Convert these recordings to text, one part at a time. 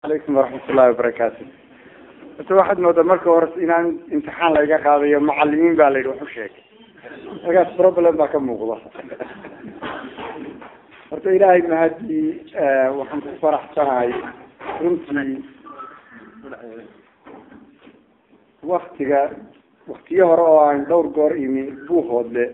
alaykum waraxmat ullahi wabarakaatu horta waxaad moodaa marka hore inaan imtixaan layga qaadayo macalimiin baa la yidhi wax u sheegay markaas problem baa ka muuqda horta ilaahay mahadii waxaan ku faraxsanahay runtii waktiga waktiyo hore oo aan dhowr goor imi buuhoodle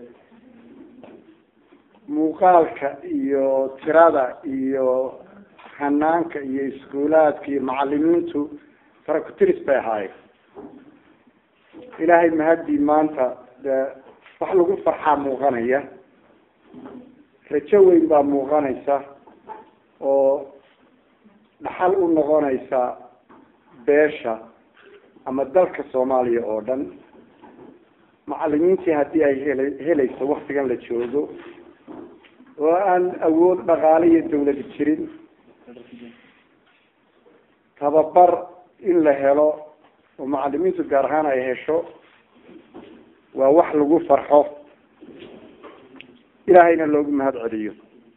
muuqaalka iyo tirada iyo hanaanka iyo iskuulaadka iyo macalimiintu farakutiris bay ahaayeen ilaahay mahadii maanta de wax lagu farxaa muuqanaya rajo weyn baa muuqanaysa oo dhaxal u noqonaysa beesha ama dalka soomaaliya oo dhan macalimiintii haddii ay hela helayso waktigan la joogo oo aan awood dhaqaale iyo dawladi jirin tababar in la helo oo macalimiintu gaar ahaan ay hesho waa wax lagu farxo ilaahayna loogu mahad celiyo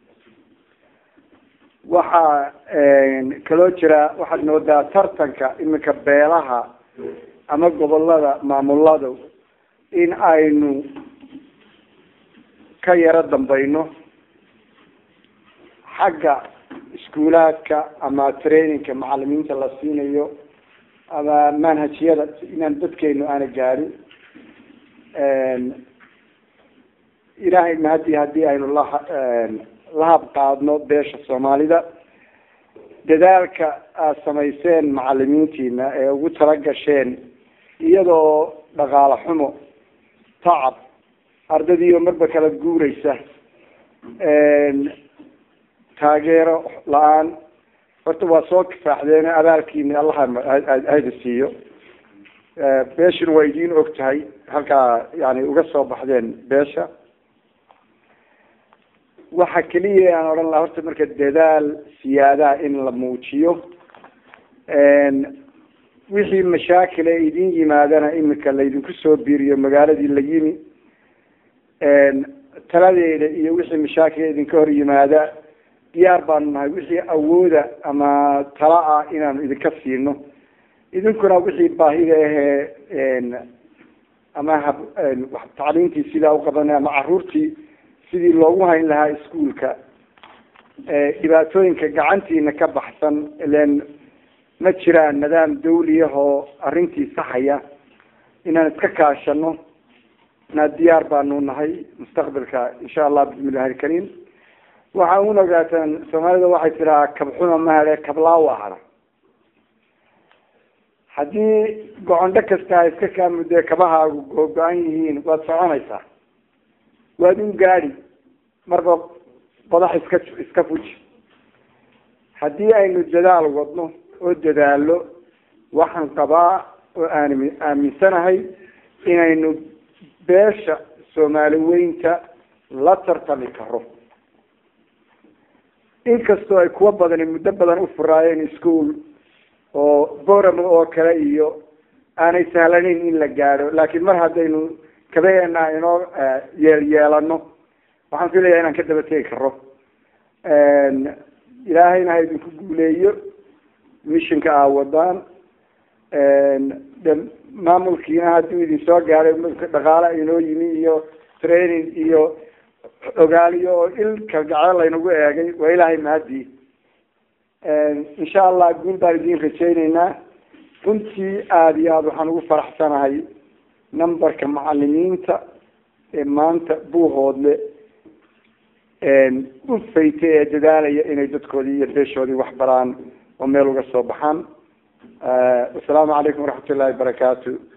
waxaa kaloo jira waxaad moodaa tartanka iminka beelaha ama gobolada maamulada in aynu ka yaro dambayno xagga iskuulaadka ama trainingka macalimiinta la siinayo ama manhajyada inaan dadkeenu aana gaadhin ilaahay mahadii haddii aynu la lahab qaadno beesha soomaalida dadaalka aada samayseen macalimiintiina ee ugu tala gasheen iyadoo dhaqaale xumo tacab ardadiioo marba kala guureysa taageero la-aan horta waa soo kifaaxdeen abaalkiina allaha hayda siiyo beeshuna waa idiin og tahay halkaa yani uga soo baxdeen beesha waxa keliya aan odhan laha horta marka dadaal siyaadaha in la muujiyo wixii mashaakil ee idin yimaadana imika laydinku soo biiriyo magaaladii la yimi taladeeda iyo wixii mashaakil idinka hor yimaada diyaar baanu nahay wixii awooda ama tala ah inaanu idinka siino idinkuna wixii baahida ahee ama hab tacliintii sidaa uqabanay ama caruurtii sidii loogu hayn lahaa iskuolka dhibaatooyinka gacantiina ka baxsan ilen ma jiraan nidaam dawliyahoo arrintii saxaya inaan iska kaashano na diyaar baanu nahay mustaqbalka insha allah bismillahi alkariim waxaa un ogaataan soomaalida waxay tiraa kabxuma mahale kablaawa hara haddii gocondho kasta ha iska kaa mudee kabahaagu googo-an yihiin waad soconaysaa waad un gaadi marba badax iska iska fuji haddii aynu dadaal wadno oo dadaalo waxaan qabaa oo aan aaminsanahay inaynu beesha soomaali weynta la tartami karo inkastoo ay kuwa badani muddo badan u furaayeen school oo boram oo kale iyo aanay sahlaneyn in la gaadho laakiin mar haddaynu kabaheena inoo yeel yeelano waxaan filaya inaan ka daba tegi karo ilaahayna ha idinku guuleeyo missionka aa wadaan de maamulkiina hadduu idin soo gaaray dhaqaale inoo yimi iyo training iyo ogaaliyo oo il kalgaceel laynagu eegay waa ilaahay mahadii insha allah guul baan idin rajayneynaa runtii aada iyo aada waxaan ugu faraxsanahay numberka macalimiinta ee maanta buuhoodle u faytay ee dadaalaya inay dadkoodii iyo beeshoodii wax baraan oo meel uga soo baxaan wasalaamu calaykum waraxmat ullahi wabarakaatu